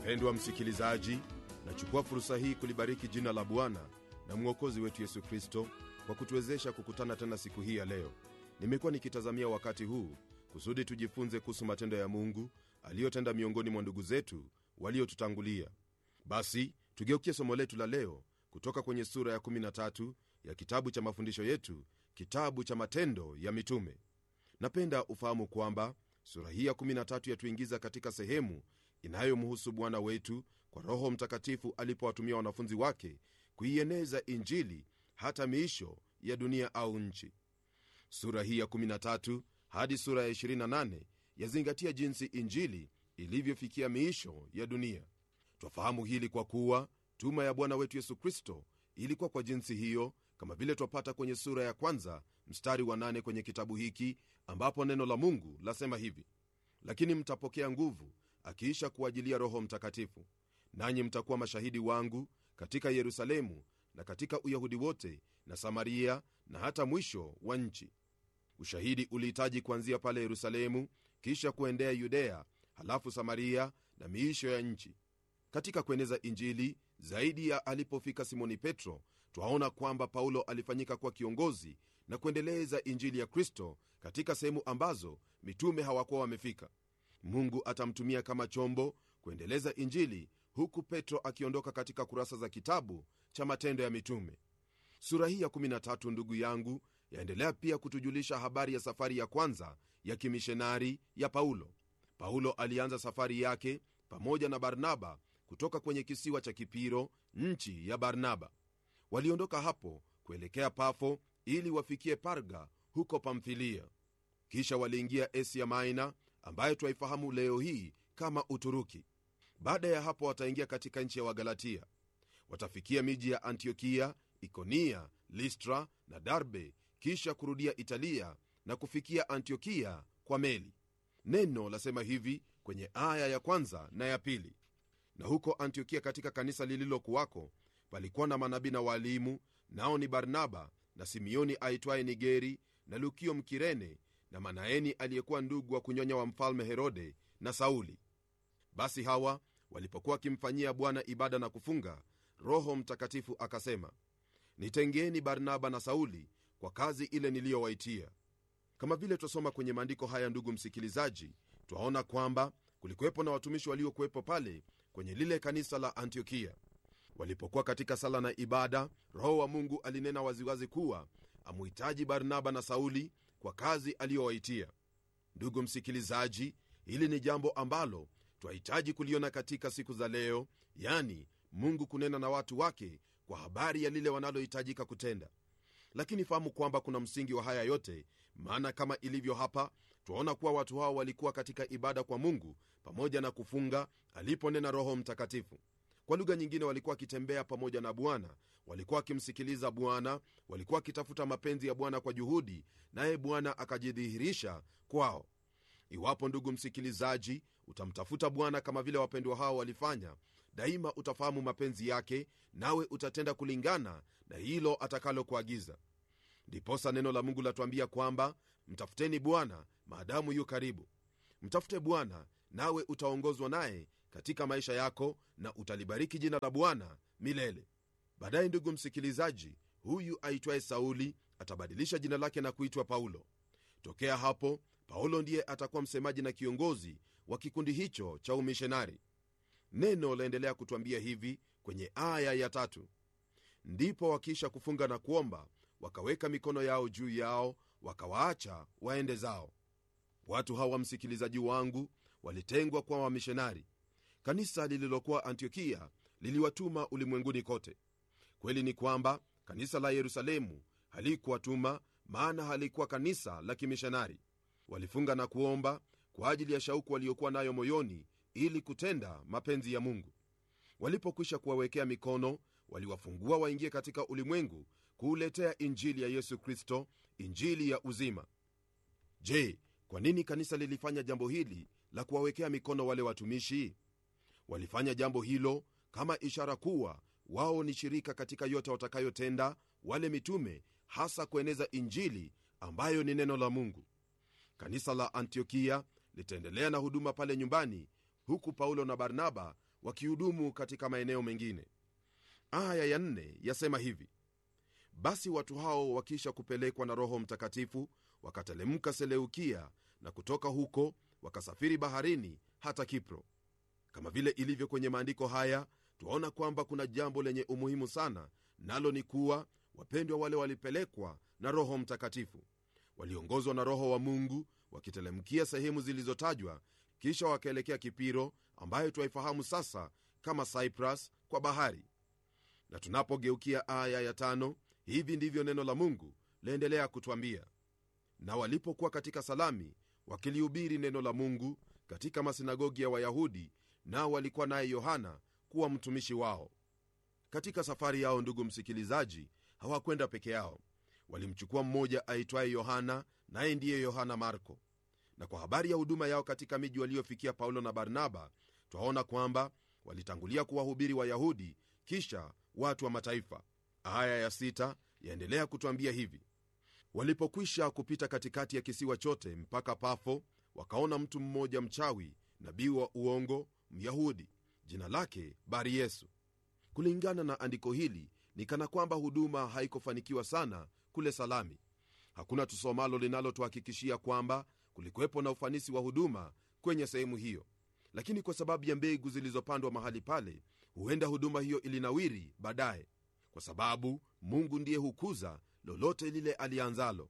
mpendwa msikilizaji nachukua fursa hii kulibariki jina la bwana na mwokozi wetu yesu kristo kwa kutuwezesha kukutana tena siku hii ya leo nimekuwa nikitazamia wakati huu kusudi tujifunze kuhusu matendo ya mungu aliyotenda miongoni mwa ndugu zetu waliotutangulia basi tugeukie somo letu la leo kutoka kwenye sura ya 13 ya kitabu cha mafundisho yetu kitabu cha matendo ya mitume napenda ufahamu kwamba sura hii ya 13 yatuingiza katika sehemu inayomhusu bwana wetu kwa roho mtakatifu alipowatumia wanafunzi wake kuieneza injili hata miisho ya dunia au nchi sura hii ya 13 hadi sura ya 28 yazingatia jinsi injili ilivyofikia miisho ya dunia twafahamu hili kwa kuwa tuma ya bwana wetu yesu kristo ilikuwa kwa jinsi hiyo kama vile twapata kwenye sura ya kwanza mstari wa nane kwenye kitabu hiki ambapo neno la mungu lasema hivi lakini mtapokea nguvu akiisha kuajilia roho mtakatifu nanyi mtakuwa mashahidi wangu katika yerusalemu na katika uyahudi wote na samaria na hata mwisho wa nchi ushahidi ulihitaji kuanzia pale yerusalemu kisha kuendea yudea halafu samaria na miisho ya nchi katika kueneza injili zaidi ya alipofika simoni petro twaona kwamba paulo alifanyika kuwa kiongozi na kuendeleza injili ya kristo katika sehemu ambazo mitume hawakuwa wamefika mungu atamtumia kama chombo kuendeleza injili huku petro akiondoka katika kurasa za kitabu cha matendo ya mitume sura hii ya 13 ndugu yangu yaendelea pia kutujulisha habari ya safari ya kwanza ya kimishonari ya paulo paulo alianza safari yake pamoja na barnaba kutoka kwenye kisiwa cha kipiro nchi ya barnaba waliondoka hapo kuelekea pafo ili wafikie parga huko pamfilia kisha waliingia asia maina ambayo twaifahamu leo hii kama uturuki baada ya hapo wataingia katika nchi ya wagalatia watafikia miji ya antiokia ikonia listra na darbe kisha kurudia italia na kufikia antiokia kwa meli neno lasema hivi kwenye aya ya kwanza na ya pili na huko antiokia katika kanisa lililokuwako palikuwa na manabii na waalimu nao ni barnaba na simeoni aitwaye nigeri na lukio mkirene na manaeni aliyekuwa ndugu wa kunyonya wa mfalme herode na sauli basi hawa walipokuwa wakimfanyia bwana ibada na kufunga roho mtakatifu akasema nitengeni barnaba na sauli kwa kazi ile niliyowaitia kama vile twasoma kwenye maandiko haya ndugu msikilizaji twaona kwamba kulikuwepo na watumishi waliokuwepo pale kwenye lile kanisa la antiokia walipokuwa katika sala na ibada roho wa mungu alinena waziwazi kuwa amuhitaji barnaba na sauli kwa kazi aliyowaitia ndugu msikilizaji hili ni jambo ambalo twahitaji kuliona katika siku za leo yani mungu kunena na watu wake kwa habari ya lile wanalohitajika kutenda lakini fahamu kwamba kuna msingi wa haya yote maana kama ilivyo hapa twaona kuwa watu hao walikuwa katika ibada kwa mungu pamoja na kufunga aliponena roho mtakatifu kwa lugha nyingine walikuwa wakitembea pamoja na bwana walikuwa wakimsikiliza bwana walikuwa wakitafuta mapenzi ya bwana kwa juhudi naye bwana akajidhihirisha kwao iwapo ndugu msikilizaji utamtafuta bwana kama vile wapendwa hao walifanya daima utafahamu mapenzi yake nawe utatenda kulingana na hilo atakalokuagiza ndiposa neno la mungu latuambia kwamba mtafuteni bwana maadamu yu karibu mtafute bwana nawe utaongozwa naye katika maisha yako na utalibariki jina la bwana milele baadaye ndugu msikilizaji huyu aitwaye sauli atabadilisha jina lake na kuitwa paulo tokea hapo paulo ndiye atakuwa msemaji na kiongozi wa kikundi hicho cha umishonari neno laendelea kutwambia hivi kwenye aya ya tatu ndipo wakiisha kufunga na kuomba wakaweka mikono yao juu yao wakawaacha waende zao watu hawa msikilizaji wangu walitengwa kwa wamishonari kanisa lililokuwa antiokia liliwatuma ulimwenguni kote kweli ni kwamba kanisa la yerusalemu halikuwatuma maana halikuwa kanisa la kimishonari walifunga na kuomba kwa ajili ya shauku waliokuwa nayo moyoni ili kutenda mapenzi ya mungu walipokwisha kuwawekea mikono waliwafungua waingie katika ulimwengu kuuletea injili ya yesu kristo injili ya uzima je kwa nini kanisa lilifanya jambo hili la kuwawekea mikono wale watumishi walifanya jambo hilo kama ishara kuwa wao ni shirika katika yote watakayotenda wale mitume hasa kueneza injili ambayo ni neno la mungu kanisa la antiokia litaendelea na huduma pale nyumbani huku paulo na barnaba wakihudumu katika maeneo mengine aya ya nne yasema hivi basi watu hao wakisha kupelekwa na roho mtakatifu wakatelemka seleukia na kutoka huko wakasafiri baharini hata kipro kama vile ilivyo kwenye maandiko haya twaona kwamba kuna jambo lenye umuhimu sana nalo ni kuwa wapendwa wale walipelekwa na roho mtakatifu waliongozwa na roho wa mungu wakitelemkia sehemu zilizotajwa kisha wakaelekea kipiro ambayo twaifahamu sasa kama cyprus kwa bahari na tunapogeukia aya ya tano hivi ndivyo neno la mungu laendelea kutwambia na walipokuwa katika salami wakilihubiri neno la mungu katika masinagogi ya wayahudi nao walikuwa naye yohana kuwa mtumishi wao katika safari yao ndugu msikilizaji hawakwenda peke yao walimchukua mmoja aitwaye yohana naye ndiye yohana marko na kwa habari ya huduma yao katika miji waliofikia paulo na barnaba twaona kwamba walitangulia kuwahubiri wayahudi kisha watu wa mataifa aya ya sita yaendelea kutwambia hivi walipokwisha kupita katikati ya kisiwa chote mpaka pafo wakaona mtu mmoja mchawi nabii wa uongo myahudi jina lake bari yesu kulingana na andiko hili ni kana kwamba huduma haikufanikiwa sana kule salami hakuna tusomalo linalotuhakikishia kwamba kulikuwepo na ufanisi wa huduma kwenye sehemu hiyo lakini kwa sababu ya mbegu zilizopandwa mahali pale huenda huduma hiyo ilinawiri baadaye kwa sababu mungu ndiye hukuza lolote lile alianzalo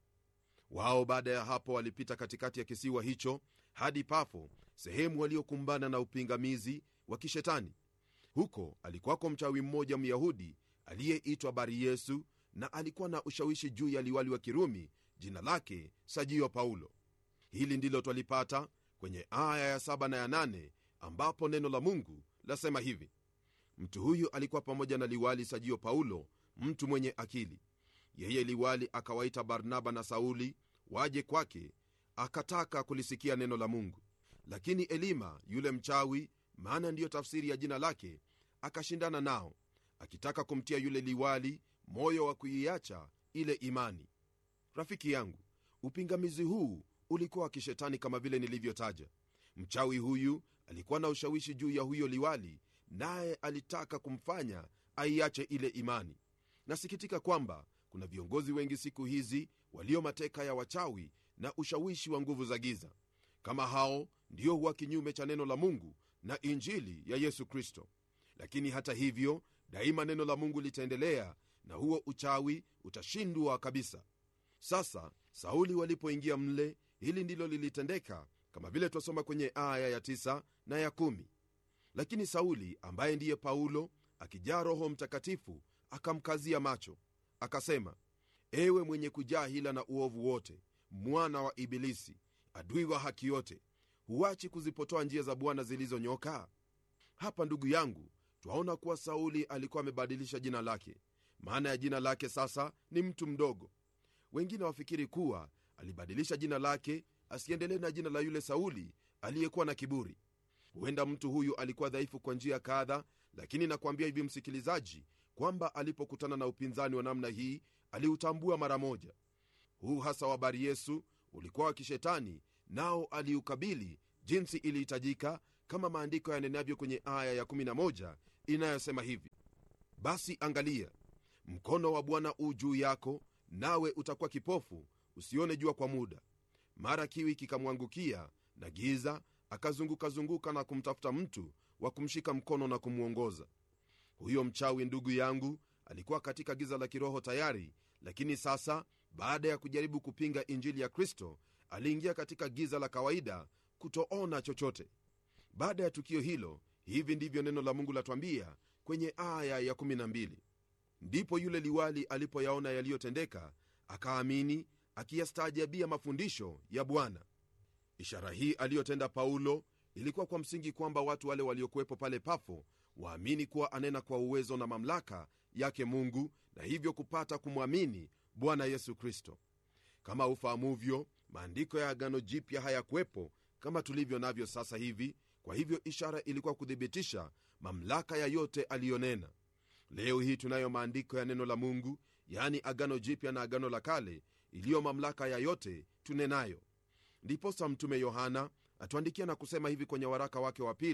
wao baada ya hapo walipita katikati ya kisiwa hicho hadi pafo sehemu waliokumbana na upingamizi wa kishetani huko alikuwako mchawi mmoja myahudi aliyeitwa bari yesu na alikuwa na ushawishi juu ya liwali wa kirumi jina lake sajio paulo hili ndilo twalipata kwenye aya ya 7 na ya 8 ambapo neno la mungu lasema hivi mtu huyu alikuwa pamoja na liwali sajio paulo mtu mwenye akili yeye liwali akawaita barnaba na sauli waje kwake akataka kulisikia neno la mungu lakini elima yule mchawi maana ndiyo tafsiri ya jina lake akashindana nao akitaka kumtia yule liwali moyo wa kuiacha ile imani rafiki yangu upingamizi huu ulikuwa wa kishetani kama vile nilivyotaja mchawi huyu alikuwa na ushawishi juu ya huyo liwali naye alitaka kumfanya aiache ile imani nasikitika kwamba kuna viongozi wengi siku hizi walio mateka ya wachawi na ushawishi wa nguvu za giza kama hao ndio huwa kinyume cha neno la mungu na injili ya yesu kristo lakini hata hivyo daima neno la mungu litaendelea na huo uchawi utashindwa kabisa sasa sauli walipoingia mle hili ndilo lilitendeka kama vile twasoma kwenye aya ya 9 na ya 1 lakini sauli ambaye ndiye paulo akijaa roho mtakatifu akamkazia macho akasema ewe mwenye kujaa hila na uovu wote mwana wa ibilisi adui wa haki yote huachi kuzipotoa njia za bwana zilizonyoka hapa ndugu yangu twaona kuwa sauli alikuwa amebadilisha jina lake maana ya jina lake sasa ni mtu mdogo wengine wafikiri kuwa alibadilisha jina lake asiendelee na jina la yule sauli aliyekuwa na kiburi huenda mtu huyu alikuwa dhaifu kwa njia kadha lakini nakwambia hivi msikilizaji kwamba alipokutana na upinzani wa namna hii aliutambua mara moja huu hasa wa bari yesu ulikuwa wa kishetani nao aliukabili jinsi ilihitajika kama maandiko yanenavyo kwenye aya ya 11 inayosema hivi basi angalia mkono wa bwana u juu yako nawe utakuwa kipofu usione jua kwa muda mara kiwi kikamwangukia na giza akazungukazunguka na kumtafuta mtu wa kumshika mkono na kumwongoza huyo mchawi ndugu yangu alikuwa katika giza la kiroho tayari lakini sasa baada ya kujaribu kupinga injili ya kristo aliingia katika giza la kawaida kutoona chochote baada ya tukio hilo hivi ndivyo neno la mungu latwambia kwenye aya ya 12 ndipo yule liwali alipoyaona yaliyotendeka akaamini akiyastaajabia mafundisho ya bwana ishara hii aliyotenda paulo ilikuwa kwa msingi kwamba watu wale waliokuwepo pale pafo waamini kuwa anena kwa uwezo na mamlaka yake mungu na hivyo kupata kumwamini bwana yesu kristo kama ufahamuvyo maandiko ya agano jipya hayakuwepo kama tulivyo navyo sasa hivi kwa hivyo ishara ilikuwa kuthibitisha mamlaka ya yote aliyonena leo hii tunayo maandiko ya neno la mungu yaani agano jipya na agano la kale iliyo mamlaka ya yote tunenayo ndiposa mtume yohana atuandikia na kusema hivi kwenye waraka wake wa pili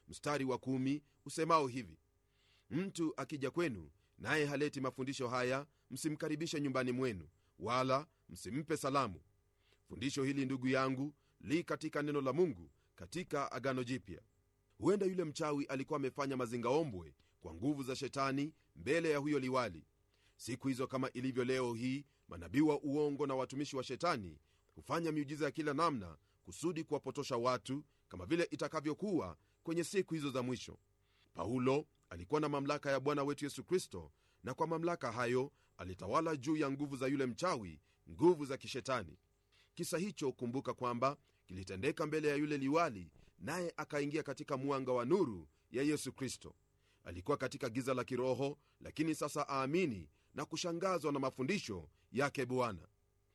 mstari wa kumi usemao hivi mtu akija kwenu naye haleti mafundisho haya msimkaribishe nyumbani mwenu wala msimpe salamu fundisho hili ndugu yangu li katika neno la mungu katika agano jipya huenda yule mchawi alikuwa amefanya mazingaombwe kwa nguvu za shetani mbele ya huyo liwali siku hizo kama ilivyo leo hii manabii wa uongo na watumishi wa shetani hufanya miujiza ya kila namna kusudi kuwapotosha watu kama vile itakavyokuwa kwenye siku hizo za mwisho paulo alikuwa na mamlaka ya bwana wetu yesu kristo na kwa mamlaka hayo alitawala juu ya nguvu za yule mchawi nguvu za kishetani kisa hicho kumbuka kwamba kilitendeka mbele ya yule liwali naye akaingia katika mwanga wa nuru ya yesu kristo alikuwa katika giza la kiroho lakini sasa aamini na kushangazwa na mafundisho yake bwana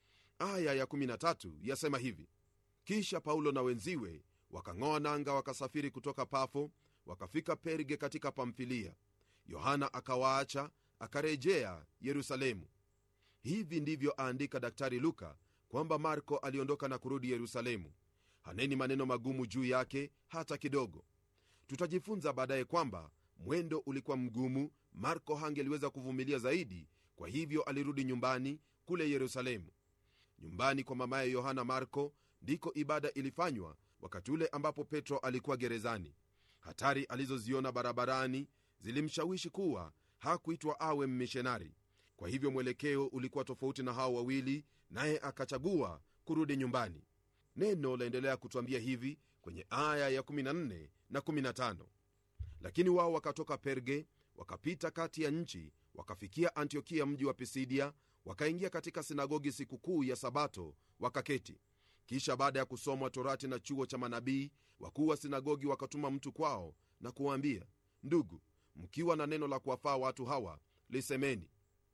aya ya 13 yasema hivi kisha paulo na wenziwe wakang'oa nanga wakasafiri kutoka pafo wakafika perge katika pamfilia yohana akawaacha akarejea yerusalemu hivi ndivyo aandika daktari luka kwamba marko aliondoka na kurudi yerusalemu haneni maneno magumu juu yake hata kidogo tutajifunza baadaye kwamba mwendo ulikuwa mgumu marko hangeliweza kuvumilia zaidi kwa hivyo alirudi nyumbani kule yerusalemu nyumbani kwa mamaye yohana marko ndiko ibada ilifanywa wakati ule ambapo petro alikuwa gerezani hatari alizoziona barabarani zilimshawishi kuwa hakuitwa awe mmishonari kwa hivyo mwelekeo ulikuwa tofauti na hao wawili naye akachagua kurudi nyumbani neno laendelea kutwambia hivi kwenye aya ya 14 na 15 lakini wao wakatoka perge wakapita kati ya nchi wakafikia antiokia mji wa pisidia wakaingia katika sinagogi sikukuu ya sabato wakaketi kisha baada ya kusomwa torati na chuo cha manabii wakuu wa sinagogi wakatuma mtu kwao na kuwaambia ndugu mkiwa na neno la kuwafaa watu hawa lisemeni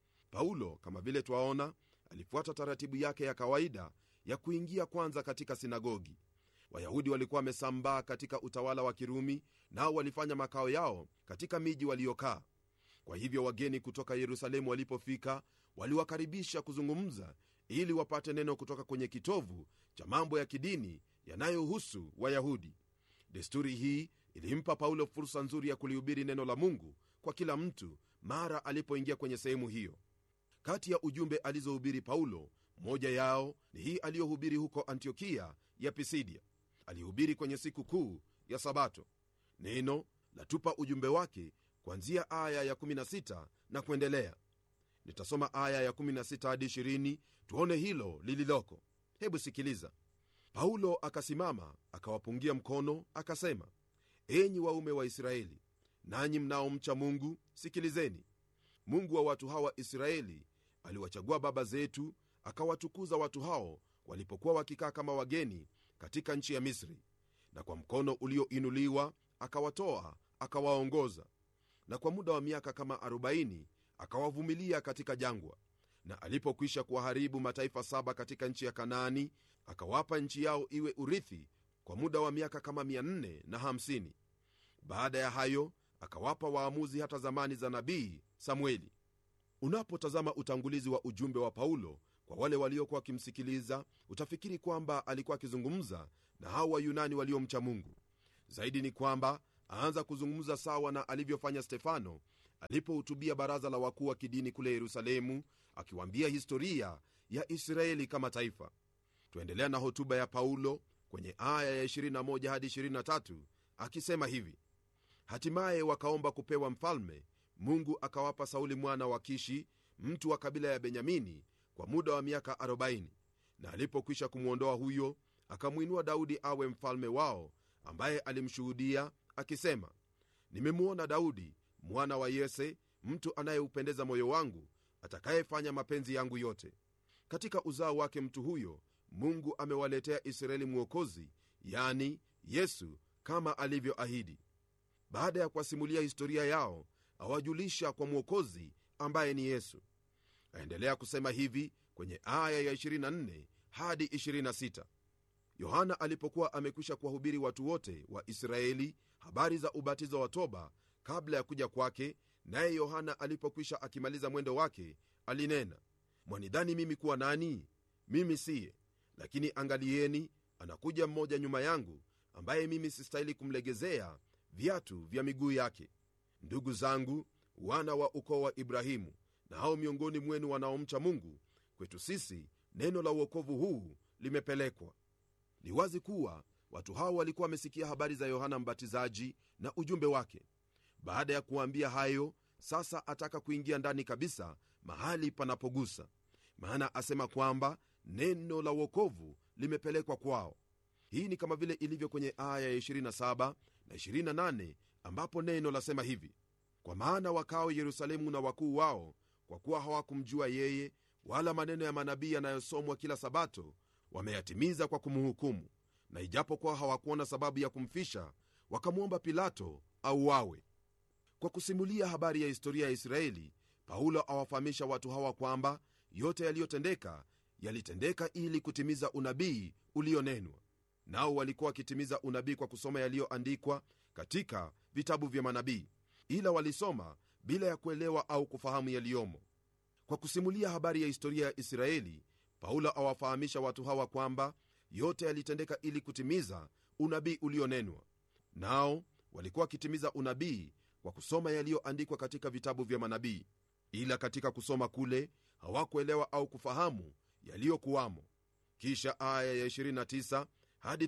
paulo kama vile twaona alifuata taratibu yake ya kawaida ya kuingia kwanza katika sinagogi wayahudi walikuwa wamesambaa katika utawala wa kirumi nao walifanya makao yao katika miji waliokaa kwa hivyo wageni kutoka yerusalemu walipofika waliwakaribisha kuzungumza ili wapate neno kutoka kwenye kitovu cha mambo ya kidini yanayohusu wayahudi desturi hii ilimpa paulo fursa nzuri ya kulihubiri neno la mungu kwa kila mtu mara alipoingia kwenye sehemu hiyo kati ya ujumbe alizohubiri paulo moja yao ni hii aliyohubiri huko antiokia ya pisidia alihubiri kwenye siku kuu ya sabato neno latupa ujumbe wake kuanzia aya ya16 na kuendelea nitasoma aya ya 16 hadi 20 tuone hilo lililoko hebu sikiliza paulo akasimama akawapungia mkono akasema enyi waume wa israeli nanyi mnaomcha mungu sikilizeni mungu wa watu hawa israeli aliwachagua baba zetu akawatukuza watu hao walipokuwa wakikaa kama wageni katika nchi ya misri na kwa mkono ulioinuliwa akawatoa akawaongoza na kwa muda wa miaka kama 40 akawavumilia katika jangwa na alipokwisha kuwaharibu mataifa saba katika nchi ya kanaani akawapa nchi yao iwe urithi kwa muda wa miaka kama 450 baada ya hayo akawapa waamuzi hata zamani za nabii samueli unapotazama utangulizi wa ujumbe wa paulo kwa wale waliokuwa wakimsikiliza utafikiri kwamba alikuwa akizungumza na hao wayunani waliomcha mungu zaidi ni kwamba aanza kuzungumza sawa na alivyofanya stefano alipohutubia baraza la wakuu wa kidini kule yerusalemu akiwaambia historia ya israeli kama taifa twaendelea na hotuba ya paulo kwenye aya ya 21 hadi 23 akisema hivi hatimaye wakaomba kupewa mfalme mungu akawapa sauli mwana wa kishi mtu wa kabila ya benyamini kwa muda wa miaka 40 na alipokwisha kumwondoa huyo akamwinua daudi awe mfalme wao ambaye alimshuhudia akisema nimemwona daudi mwana wa yese mtu anayeupendeza moyo wangu atakayefanya mapenzi yangu yote katika uzao wake mtu huyo mungu amewaletea israeli mwokozi yani yesu kama alivyoahidi baada ya kuwasimulia historia yao awajulisha kwa mwokozi ambaye ni yesu aendelea kusema hivi kwenye aya ya 24 hadi 26 yohana alipokuwa amekwisha kuwahubiri watu wote wa israeli habari za ubatizo wa toba kabla ya kuja kwake naye yohana alipokwisha akimaliza mwendo wake alinena mwanidhani mimi kuwa nani mimi siye lakini angalieni anakuja mmoja nyuma yangu ambaye mimi sistahili kumlegezea viatu vya miguu yake ndugu zangu wana wa ukoo wa ibrahimu na hao miongoni mwenu wanaomcha mungu kwetu sisi neno la uokovu huu limepelekwa ni wazi kuwa watu hao walikuwa wamesikia habari za yohana mbatizaji na ujumbe wake baada ya kuwaambia hayo sasa ataka kuingia ndani kabisa mahali panapogusa maana asema kwamba neno la uokovu limepelekwa kwao hii ni kama vile ilivyo kwenye aya ya 27 na 28 ambapo neno lasema hivi kwa maana wakao yerusalemu na wakuu wao kwa kuwa hawakumjua yeye wala maneno ya manabii yanayosomwa kila sabato wameyatimiza kwa kumhukumu na ijapokuwa hawakuona sababu ya kumfisha wakamwomba pilato auawe kwa kusimulia habari ya historia ya israeli paulo awafahamisha watu hawa kwamba yote yaliyotendeka yalitendeka ili kutimiza unabii ulionenwa nao walikuwa wakitimiza unabii kwa kusoma yaliyoandikwa katika vitabu vya manabii ila walisoma bila ya kuelewa au kufahamu yaliyomo kwa kusimulia habari ya historia ya israeli paulo awafahamisha watu hawa kwamba yote yalitendeka ili kutimiza unabii ulionenwa nao walikuwa wakitimiza unabii kwa kusoma yaliyoandikwa katika vitabu vya manabii ila katika kusoma kule hawakuelewa au kufahamu yaliyokuwamo kisha aya ya 29 hadi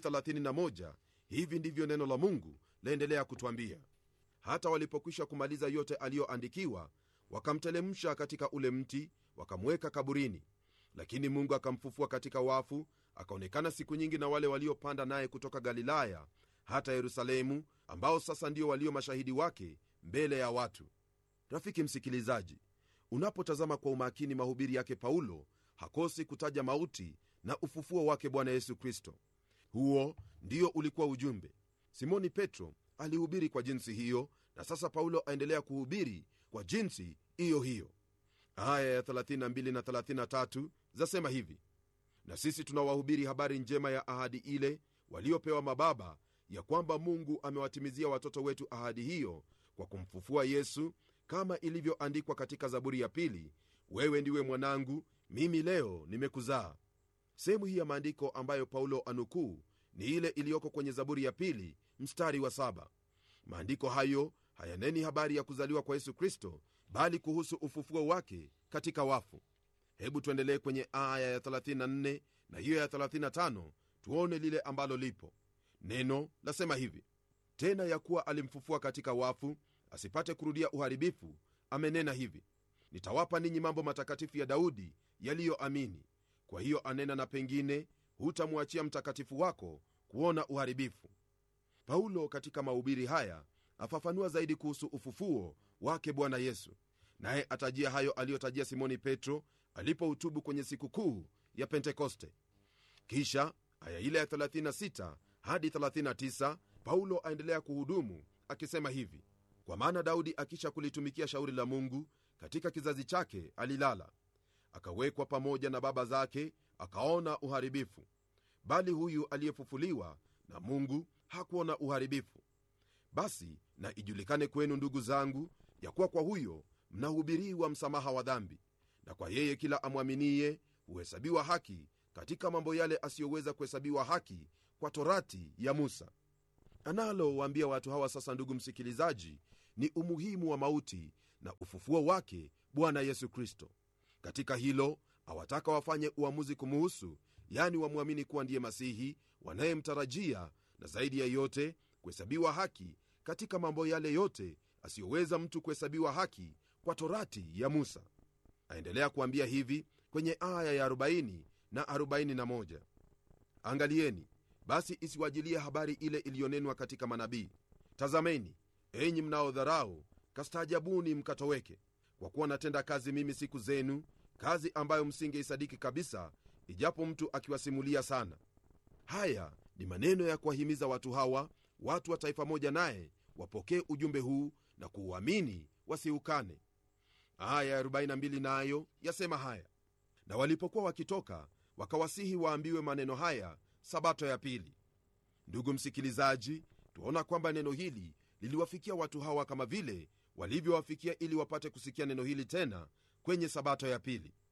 31 hivi ndivyo neno la mungu laendelea kutwambia hata walipokwisha kumaliza yote aliyoandikiwa wakamtelemsha katika ule mti wakamweka kaburini lakini mungu akamfufua katika wafu akaonekana siku nyingi na wale waliopanda naye kutoka galilaya hata yerusalemu ambao sasa ndio walio mashahidi wake mbele ya watu rafiki msikilizaji unapotazama kwa umakini mahubiri yake paulo hakosi kutaja mauti na ufufuo wake bwana yesu kristo huo ndio ulikuwa ujumbe simoni petro alihubiri kwa jinsi hiyo na sasa paulo aendelea kuhubiri kwa jinsi hiyo hiyo aya ya 32 na 33 zasema hivi na sisi tunawahubiri habari njema ya ahadi ile waliopewa mababa ya kwamba mungu amewatimizia watoto wetu ahadi hiyo kwa kumfufua yesu kama ilivyoandikwa katika zaburi ya pili wewe ndiwe mwanangu mimi leo nimekuzaa sehemu hii ya maandiko ambayo paulo anukuu ni ile iliyoko kwenye zaburi ya pili mstari wa saba maandiko hayo hayaneni habari ya kuzaliwa kwa yesu kristo bali kuhusu ufufuo wake katika wafu hebu tuendelee kwenye aya ya 34 na hiyo ya 35 tuone lile ambalo lipo neno lasema hivi tena ya kuwa alimfufua katika wafu asipate kurudia uharibifu amenena hivi nitawapa ninyi mambo matakatifu ya daudi yaliyoamini kwa hiyo anena na pengine hutamwachia mtakatifu wako kuona uharibifu paulo katika mahubiri haya afafanua zaidi kuhusu ufufuo wake bwana yesu naye atajia hayo aliyotajia simoni petro alipoutubu kwenye sikukuu ya pentekoste kisha aya ile ya 36 hadi 39 paulo aendelea kuhudumu akisema hivi kwa maana daudi akisha kulitumikia shauri la mungu katika kizazi chake alilala akawekwa pamoja na baba zake akaona uharibifu bali huyu aliyefufuliwa na mungu hakuona uharibifu basi na ijulikane kwenu ndugu zangu ya kuwa kwa huyo mnahubiriwa msamaha wa dhambi na kwa yeye kila amwaminiye huhesabiwa haki katika mambo yale asiyoweza kuhesabiwa haki kwa torati ya musa analowaambia watu hawa sasa ndugu msikilizaji ni umuhimu wa mauti na ufufuo wake bwana yesu kristo katika hilo awataka wafanye uamuzi kumuhusu yani wamwamini kuwa ndiye masihi wanayemtarajia na zaidi ya yote kuhesabiwa haki katika mambo yale yote asiyoweza mtu kuhesabiwa haki kwa torati ya musa aendelea kuambia hivi kwenye aya ya 40 na 41 angalieni basi isiwajilie habari ile iliyonenwa katika manabii tazameni enyi mnaodharau kastaajabuni mkatoweke kwa kuwa natenda kazi mimi siku zenu kazi ambayo msingeisadiki kabisa ijapo mtu akiwasimulia sana haya ni maneno ya kuwahimiza watu hawa watu wa taifa moja naye wapokee ujumbe huu na kuuamini wasiukane aya ya 42 nayo yasema haya na walipokuwa wakitoka wakawasihi waambiwe maneno haya sabato ya pili ndugu msikilizaji twaona kwamba neno hili liliwafikia watu hawa kama vile walivyowafikia ili wapate kusikia neno hili tena kwenye sabato ya pili